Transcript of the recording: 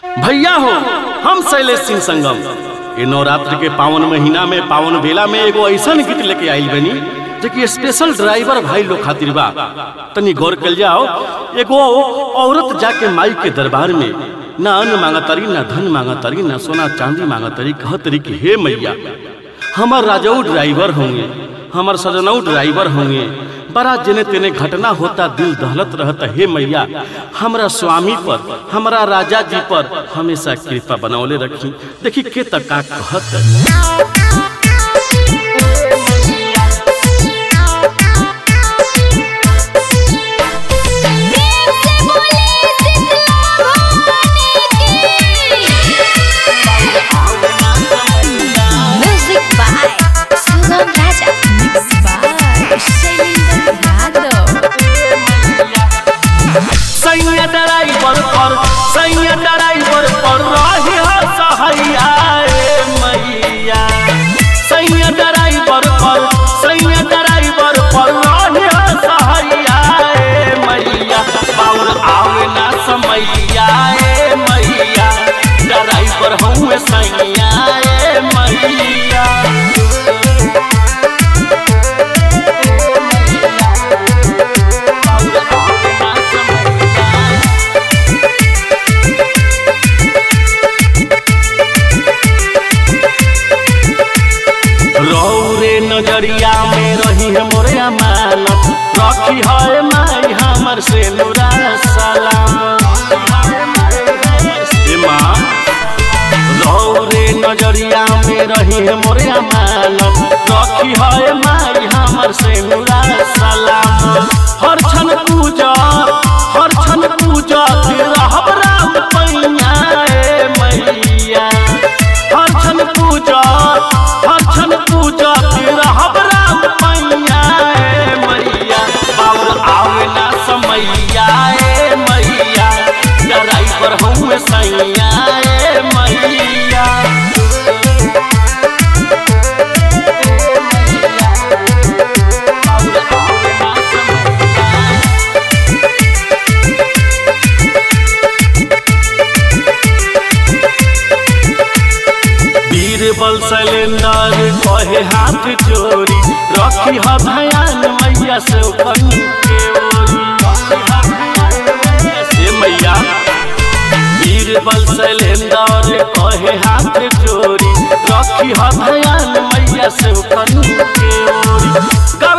भैया हो हम शैलेश सिंह संगम ये नवरात्र के पावन महीना में पावन बेला में एगो ऐसा गीत लेके आइल बनी जो कि स्पेशल ड्राइवर भाई लोग खातिर बा तनी गौर कर जाओ एगो औरत जाके माई के दरबार में ना अन्न मांगतरी ना धन मांगतरी ना सोना चांदी मांगतरी कहतरी कि हे मैया हमार राजाऊ ड्राइवर होंगे हमार सजनऊ ड्राइवर होंगे बड़ा जने तेने घटना होता दिल दहलत रहता हे मैया हमरा स्वामी पर हमरा राजा जी पर हमेशा कृपा बनौले रखी देखी के तका कहत Music by Sugam Raja. Mixed by Shailendra Yadav. सैया ड्राइवर पर सैया ड्राइवर पर रही हर सहैया रे मैया सैया ड्राइवर पर सैया ड्राइवर पर रही हर सहैया रे मैया पावर आवे ना समैया रे मैया ड्राइवर हूँ सैया रे मैया रौरे नजरिया में रही है मोरे अमानत रखी है माई हमर से नुरा सलाम ए माँ रौरे नजरिया में रही है मोरे अमानत रखी है माई हमर से नुरा सलाम हर क्षण पूजा हर क्षण पूजा रहब राम पैया ए मैया हर क्षण पूजा हर क्षण पूजा रहब राम पैया ए मैया बाबू आवे ना समैया ए मैया ड्राइवर हूँ सैया ए मैया बीरबल सिलेंडर कहे हाथ जोड़ी रखी ह भयान मैया से कन के ओरी से मैया बीरबल सिलेंडर कहे हाथ जोड़ी रखी ह भयान मैया से कन के ओरी